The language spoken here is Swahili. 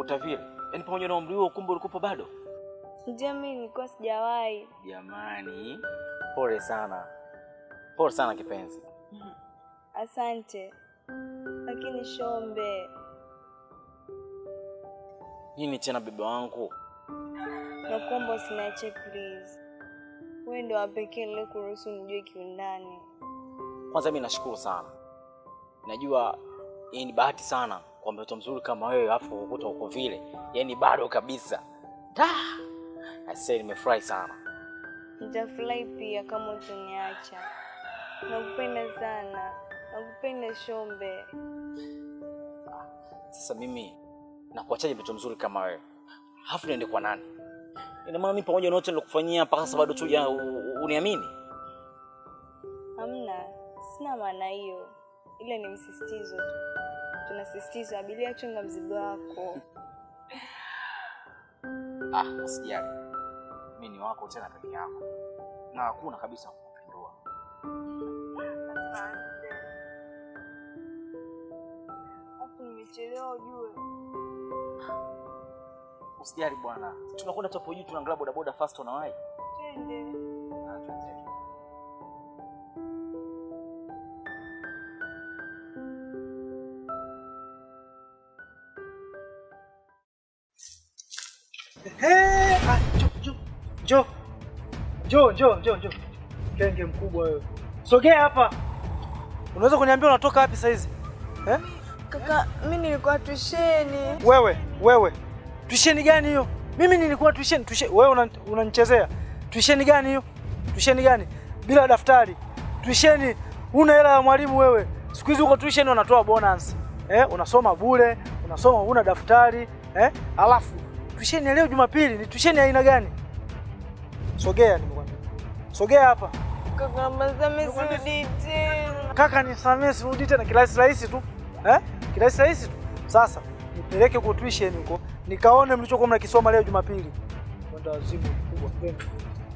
kuota vile? Yaani pamoja na umri huo kumbe ulikuwa bado? Ndio, mimi nilikuwa sijawahi. Jamani, pole sana, pole sana kipenzi. Asante, lakini Shombe, Nini tena bebe wangu? nakuomba usiniache please. Wewe ndio wa pekee niliyekuruhusu nijue kiundani. Kwanza mimi nashukuru sana, najua hii ni bahati sana kwa mtoto mzuri kama wewe, afu kukuta uko vile, yaani bado kabisa. Da, aisee, nimefurahi sana. Nitafurahi pia kama utaniacha. Nakupenda sana, nakupenda Shombe. Sasa mimi nakuachaje mtoto mzuri kama wewe, alafu niende kwa nani? Ina maana mimi pamoja na yote nilokufanyia mpaka sasa bado tuja uniamini? Hamna, sina maana hiyo, ila ni msisitizo tu. Tunasisitiza abiria, chunga mzigo wako. Ah, usijali, mimi ni wako tena peke yako, na hakuna kabisa kukupindua. Afu nimechelewa ujue. Usijali bwana, tunakwenda hapo juu, tunaangalia bodaboda fast, unawahi Twende. Ah, tuendelee. Hey, ah, njoo, njoo. Njoo, njoo, njoo, njoo. Kenge mkubwa wewe. Sogea hapa. Unaweza kuniambia unatoka wapi saa hizi? Eh? Kaka, mimi nilikuwa tusheni. Wewe, wewe. Tuisheni gani hiyo? Mimi nilikuwa tuisheni, tuisheni. Wewe una- unanichezea. Tuisheni gani hiyo? Tuisheni gani? Bila daftari. Tuisheni. Una hela ya mwalimu wewe. Siku hizi uko tuisheni wanatoa bonus. Eh, unasoma bure, unasoma una daftari, eh? Alafu tuisheni ya leo Jumapili ni tuisheni ya aina gani? Sogea nimekwambia. Sogea hapa. Kaka, mazame sirudi tena. Kaka nisamee, sirudi tena. Kirahisi rahisi tu eh? Kirahisi rahisi tu. Sasa nipeleke kwa tuition huko nikaone mlichokuwa mnakisoma leo Jumapili. Kwenda wazimu kubwa. Twende.